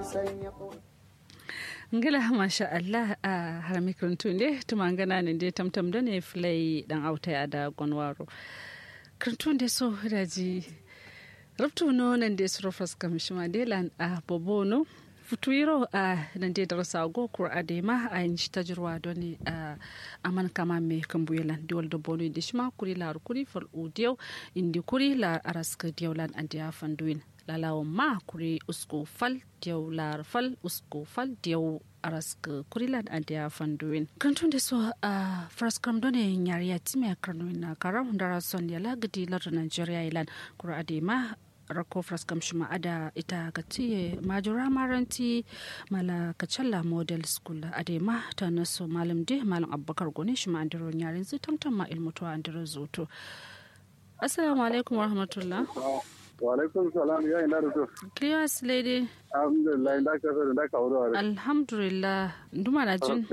ngila masha Allah a harami kirintun de tumangana ne de tamtam da ne filai dan auta ya da gonwaro kirintun de so daji rabtu no nan de suro faska mishima de lan a bobono futuiro a nan de darasa go kur adema a yin shi tajirwa doni a aman kama me kambuyelan diwal da bono de shima kuri lar kuri fal udiyo indi kuri lar araska diawlan andiya fanduin lalawan ma kuri usko fal diyaw lar fal usko fal diyaw araska kurilan andiya fanduin kantun da so a fraskam done nyari ya time karnuin na karam dara son ya lagadi lar nigeria ilan kura adema rako fraskam shima ada ita ka tiye majura maranti mala kacalla model school adema ta naso malam de malam abubakar gone shima andiro nyarin zu tamtam ma ilmutuwa andiro zuto assalamu alaikum warahmatullah Walaikun salam ya ina rutu. Clears lady. Alhamdulillah inda ka so da ka wuri wari. Alhamdulillah. Nduma na jin.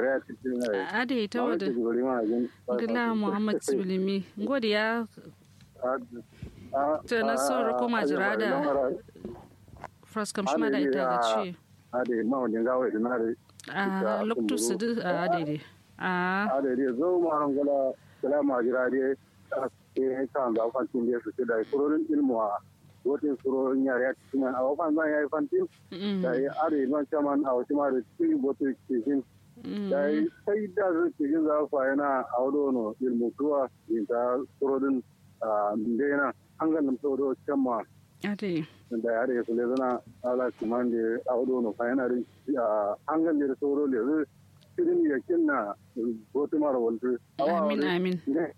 Ade ita wada. Gila Muhammad Sibilimi. Ngodi ya. Ta na so ko majira da. Fraskam shi ma da ita ga ci. Ade ma wajen gawa da na A loktu su du a ade de. A. Ade de zo ma ran gala gala majira de. ke kan da fantin da su da kurorin ilmu a wotin kurorin yare a cikin a wafan zan yayi fantin da ya are man chaman a wata mara cikin boto cikin da ya sai da su cikin za su yana a wado no ilmu kuwa yin ta kurorin ndena an ganin sauro can ma da ya are su le zana ala kuman da a wado no fa yana an ganin da sauro le zai cikin yakin na boto mara waltu amin amin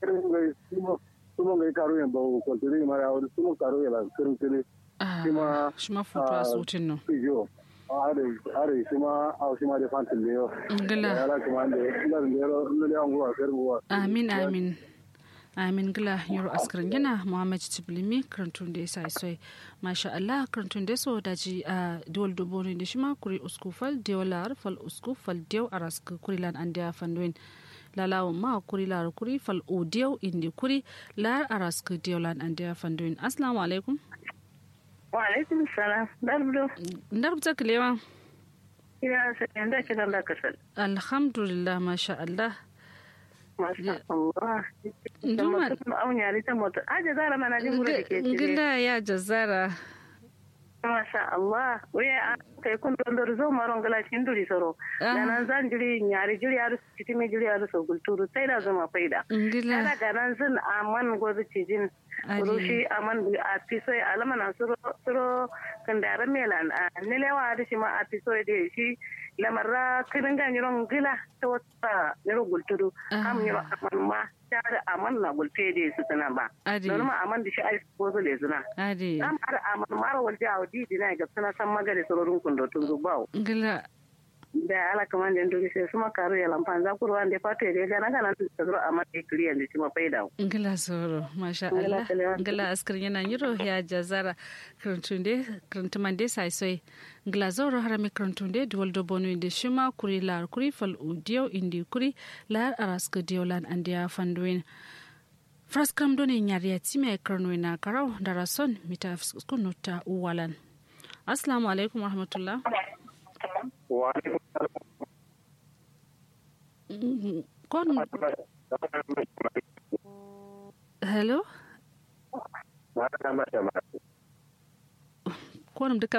sumo ngai karo yan bawo ko tiri mara awon sumo karo yan kirin kiri shima shima futu a sutin no yo are are shima aw shima de fantin le yo ngala ala kuma de ngar ndero ndele ango a ferbo amin amin amin gila yaro askarin yana muhammad tiblimi karantun da ya sa isoi masha allah karantun da so daji a duwal duboni da shima kuri uskufal diolar fal uskufal diyo a raska kurilan an da fandoin lalawan ma kuri lar kuri fal odiyau indi kuri lar arask diolan an da fandoin assalamu alaikum wa alaikum salam darbdo darbta kilewa ina sanin da kiran da kasal alhamdulillah masha allah masha Allah Duma aunyari ta mota aje zara mana jin gura da ke gila ya jazara masha Allah waya kai kun don dor zo maron gala cikin duri soro da nan zan jiri nyari jiri aru citi me jiri aru so gulturu sai da zama faida gila daga nan zan aman gobe cijin rushi aman a fiso alama na suro suro kandara melan a nilewa da shi ma a fiso da shi lamarra kirin ga nyiron gila ta wata nyiron gulturu kam nyiron aman ma tare aman na gulte da su tana ba don ma aman da shi ai ko zo le zuna ade am ar aman mara walje a wadi dina ga sana san magare sororin kundo tun zubawo gila da ala kaman da ndogi sai suma karu ya lampan za kurwa da fato ya ga na kana ta zuro aman da kliyan da shi ma faida gila soro masha Allah gila askar yana yiro ya jazara krantunde krantumande sai sai gila zoro harami krantunde duwal do bonu inde shima kuri lar kuri fal udiyo indi kuri lar araska diolan andiya fanduin fraskam doni nyariya time karno na karau da rason mita kunuta uwalan assalamu alaikum warahmatullah wa alaikum kon hello konum duka